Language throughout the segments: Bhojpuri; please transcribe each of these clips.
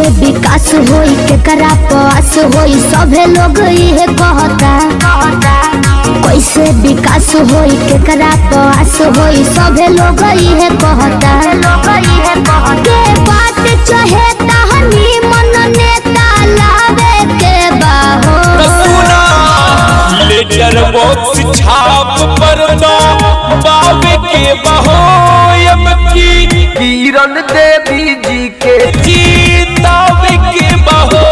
कैसे विकास होई केकरा पास होई सभे लोग इहे कहता कैसे विकास होई केकरा पास होई सभे लोग इहे कहता के बात चाहे तहनी मन नेता लावे के बाहो सुना लेटर बॉक्स छाप पर दो बाबे के बहोयम की किरण देवी जी के जीतावे के बहो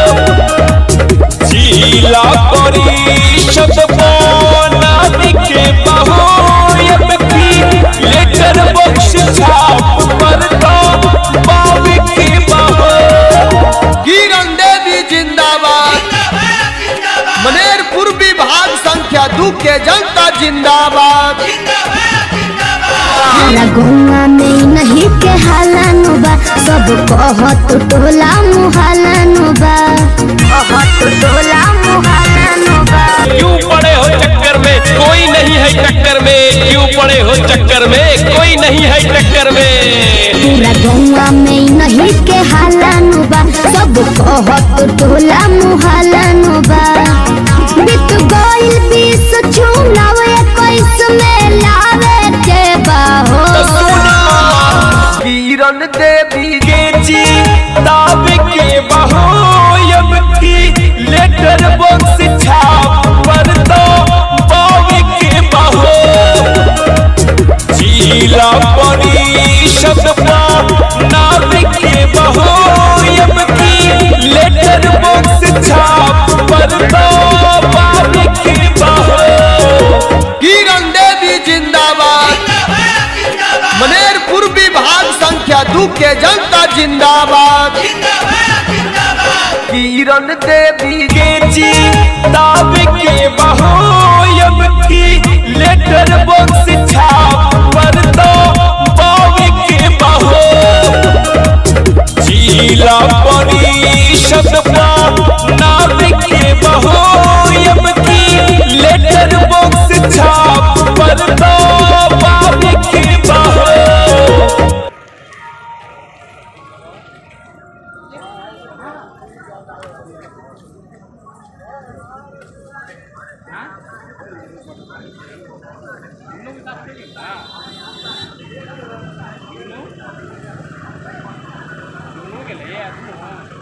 जिला परिषद बनावे के बहोयम की लेटर बॉक्स छाप पर दो बाबे के बहो किरण देवी जिंदाबाद मनेरपुर विभाग संख्या दू के जनता जिंदाबाद हमारा गौवा में नहीं के हालानु बा सब कहत टोला मुहालानु बा कहत टोला मुहालानु बा क्यों पड़े हो चक्कर में कोई नहीं है टक्कर में क्यों पड़े हो चक्कर में कोई नहीं है टक्कर में पूरा गौवा में नहीं के हालानु बा सब कहत टोला मुहालानु बा बीत गइल बीस चुनाव इक्कीस में लावे के बाहो तो सुना किरण देवी के जी दावे के बहोयम की लेटर बॉक्स छाप पर दो बावे के बहो जिला परिषद नावे के बहोयम की लेटर बॉक्स छाप पर दो बावे के बहो किरण देवी जिंदाबाद मनेरपुर विभाग संख्या दू के जनता जिंदाबाद किरण देवी के जी दावे के बहोयम की लेटर बॉक्स छाप पर दो बावे के बहो जिला परिषद नावे के बहोयम की लेटर बॉक्स छाप पर दो बावे के बहो Đúng cái lẽ đúng không?